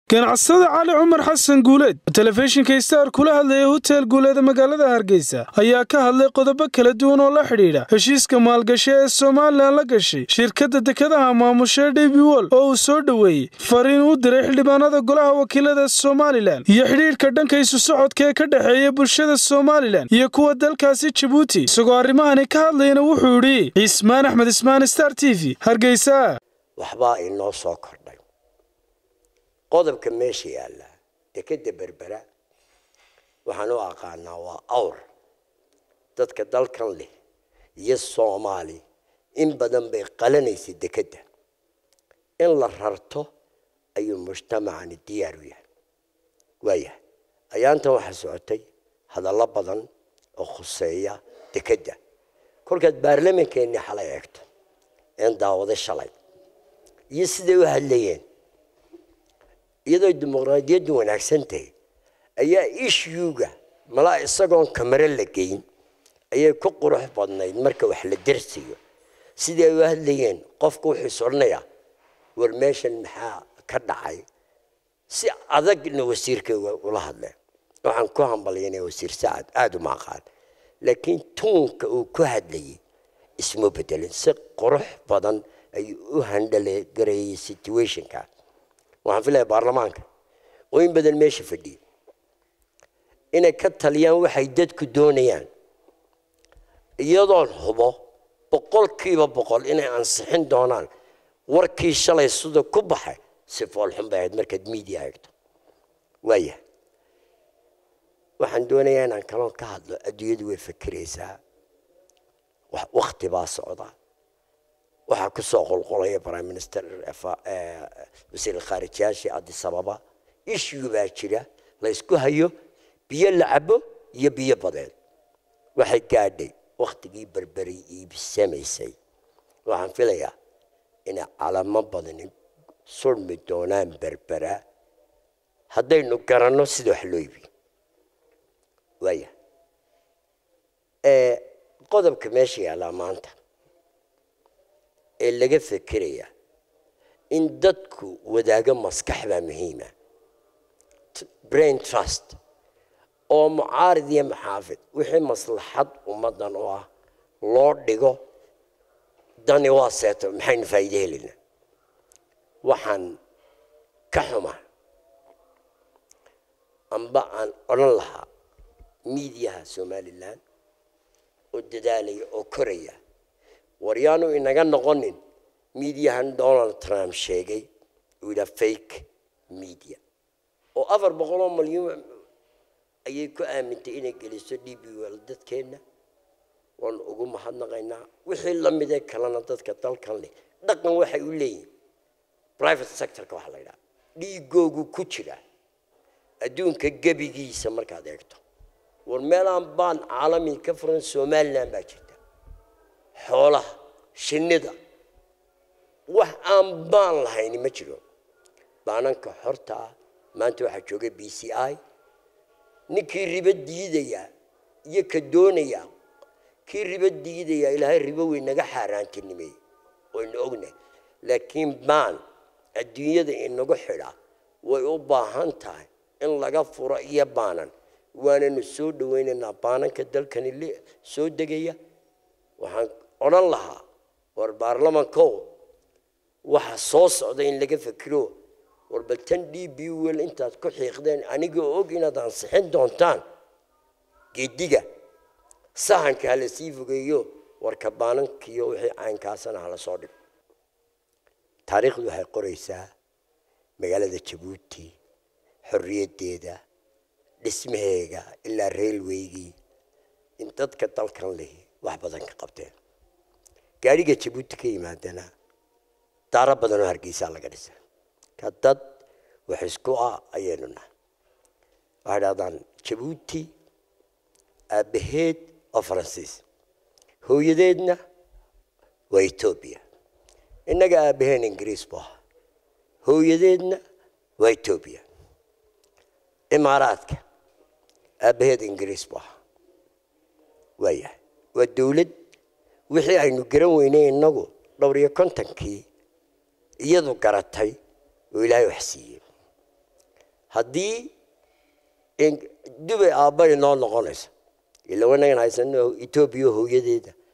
ganacsada cali cumar xasan guuleed oo telefishinka star kula hadlaya hotel guuleeda magaalada hargeysa ayaa ka hadlay qodobo kala duwan oo la xidhiidha heshiiska maalgasho ee somalilan la gashay shirkadda dekadaha maamusha dhibi wol oo uu soo dhoweeyey fariin u diray xildhibaanada golaha wakiilada somalilan iyo xidhiidhka dhanka isu socodka ee ka dhexeeya bulshada somalilan iyo kuwa dalkaasi jabuuti isagoo arrimahani ka hadlayana wuxuu idhi cismaan axmed ismaan star t v hargeysa waxbaa inoo soo kordhay qodobka meesha yaalla dekeda berbera waxaan u aqaanaa waa awr dadka dalkan leh iyo soomaali in badan bay qalanaysay dekedda in la rarto ayuu mujtamacani diyaar u yahay waayahay ayaantan waxaa socotay hadallo badan oo khuseeya dekedda kolkaad baarlamankeenni xalay eegto een daawado shalay iyo siday u hadlayeen iyadoo dimuqraadiyaddu wanaagsan tahay ayaa ishyuga malaa isagoon kamaro la geyn ayay ku qurux badnayd marka wax la dersayo sidii ay u hadlayeen qofka wuxuu is odhanayaa war meeshan maxaa ka dhacay si adagna wasiirka ula hadleen waxaan ku hambalyanaya wasiir sacad aada uma aqaan laakiin tuunka uu ku hadlayay isma bedelin si qurux badan ayuu u handhalegareeyey situationka waxaan filaya baarlamaanka oo in badan meesha fadhiya inay ka taliyaan waxay dadku doonayaan iyadoon hubo boqolkiiba boqol inay ansixin doonaan warkii shalay sida ku baxay si foolxun bay ahayd markaad media eegto waaya waxaan doonayaa inaan kaloon ka hadlo adduunyadu way fakeraysaa wakti baa socda waxaa ku soo qolqolaya prime minister wasiir khaarijiyaashii addis ababa issue baa jira la ysku hayo biyo la cabo iyo biyo badeed waxay gaadhay waktigii berberi iibsamaysay waxaan filayaa inay calamo badani surmi doonaan berbera haddaynu garanno sida wax loo iibiyo waaya qodobka meesha yaallaa maanta ee laga fekeraya in dadku wadaago maskax baa muhiima brain trust oo mucaarid iyo maxaafid wixii maslaxad ummaddan u ah loo dhigo dani waa seeto maxaynu faa'iide helina waxaan ka xuma amba aan odhan lahaa miidiyaha somalilan oo dadaalaya oo koraya waryaanu inaga noqonin miidiyahan donald trump sheegay uu yidhaha fake media oo afar boqol oo malyuun ayay ku aamintay inay geliso d b wel dadkeenna waanu ugu mahadnaqaynaa wixii la midee kalena dadka dalkan leh dhaqan waxay u leeyihin private sectorka waxaa la yidhaha dhiigoogu ku jira adduunka gebigiisa markaad eegto war meelaan baan caalami ka furan somalilan baa jirta xoolaha shinnida wax aan baan lahayni ma jiro baananka xorta ah maanta waxaa jooga b c i ninkii ribo diidaya iyo ka doonaya kii ribo diidaya ilaahay ribo wey naga xaaraantinimeey waynu ognahay laakiin baan adduunyada inagu xidha way u baahan tahay in laga furo iyo baanan waananu soo dhawaynaynaa baananka dalkani soo degaya waxaan odhan lahaa war baarlamankow waxa soo socda in laga fekiro war bal tan d b wel intaad ku xiiqdeen anigoo og inaad ansixin doontaan geediga sahanka hala sii fogeeyo warka baanankiyo wixii caynkaasana hala soo dhigo taariikhdu waxay qoraysaa magaalada jabuuti xorriyaddeeda dhismaheega ilaa railwaygii in dadka dalkan leh wax badan ka qabteen gaadhiga jabuuti ka yimaadana daaro badan oo hargeysaa laga dhisa ka dad wax isku ah ayaynu nahay waxay dhahdaan jabuuti aabbaheed oo faransiis hooyadeedna waa etoobiya innaga aabaheen ingiriis bu ahaa hooyadeedna waa etoobiya imaaraadka aabbaheed ingiriis bu ahaa waayahay waa dowlad wixii aynu garan weynay innagu dhowr iyo kontonkii iyadu garatay oo ilaahay wax siiyey haddii dubay aabbay noo noqonayso ila wanagan haysano etoobiya hooyadeeda